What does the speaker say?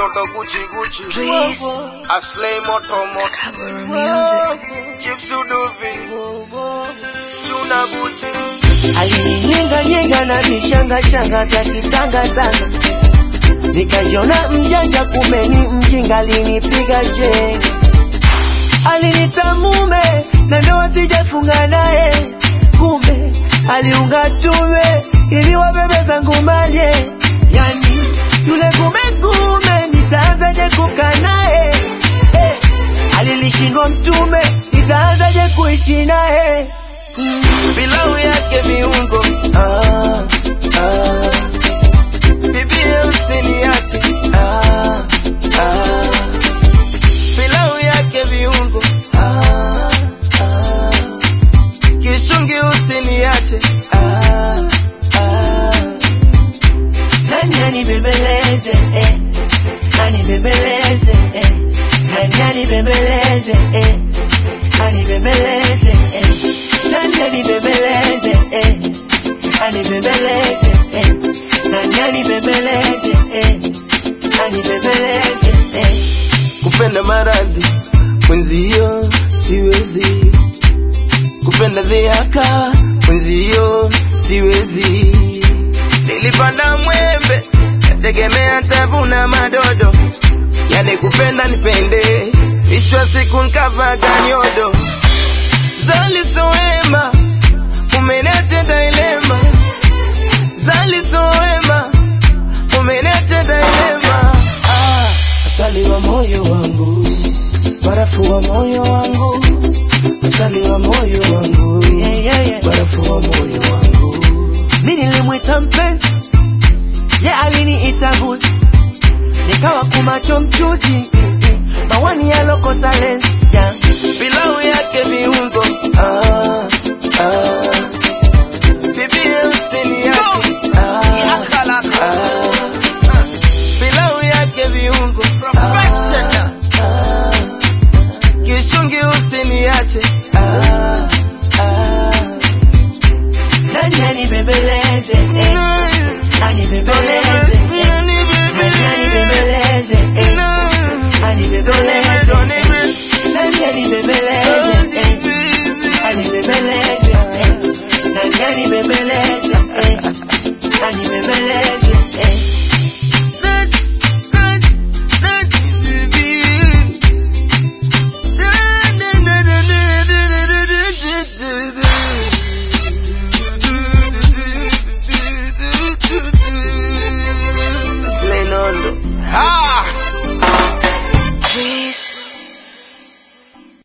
katoto guchi guchi Breeze. aslay moto moto Cover music. chips uduvi chuna buti alininyenganyenga na vishangashanga vya kitangatanga, nikajiona mjanja, kumbe ni mjinga, alinipiga chenga, alinita mume na ndoa sijafunga naye, kumbe aliunga tume ili wabebe zangu malye, yani yule kumekume, nitaanzaje kukaa naye eh, alilishindwa mtume, nitaanzaje kuishi naye mm, pilau yake viungo ah, ah. Bibie usiniache ah, ah. Pilau yake viungo ah, ah. Kishungi usiniache ah, ah. Nani anibembeleze eh, anibembeleze eh, nani anibembeleze eh, anibembeleze eh, nani anibembeleze eh, anibembeleze eh, nani anibembeleze eh, anibembeleze eh. Kupenda maradhi mwenzio siwezi, kupenda dhiaka mwenzio siwezi. Nilipanda mwembe nategemea tavuna madodo, yani kupenda nipende, mwisho wa siku nkavaga nyodo. Zali soema umenete dilema, zali soema umenete dilema. Ah, asali wa moyo wangu, barafu wa moyo wangu, asali wa moyo wangu, yeah, yeah, yeah. barafu wa moyo wangu. Mi nilimwita mpenzi, ye aliniita mbuzi, nikawa kumacho mchuzi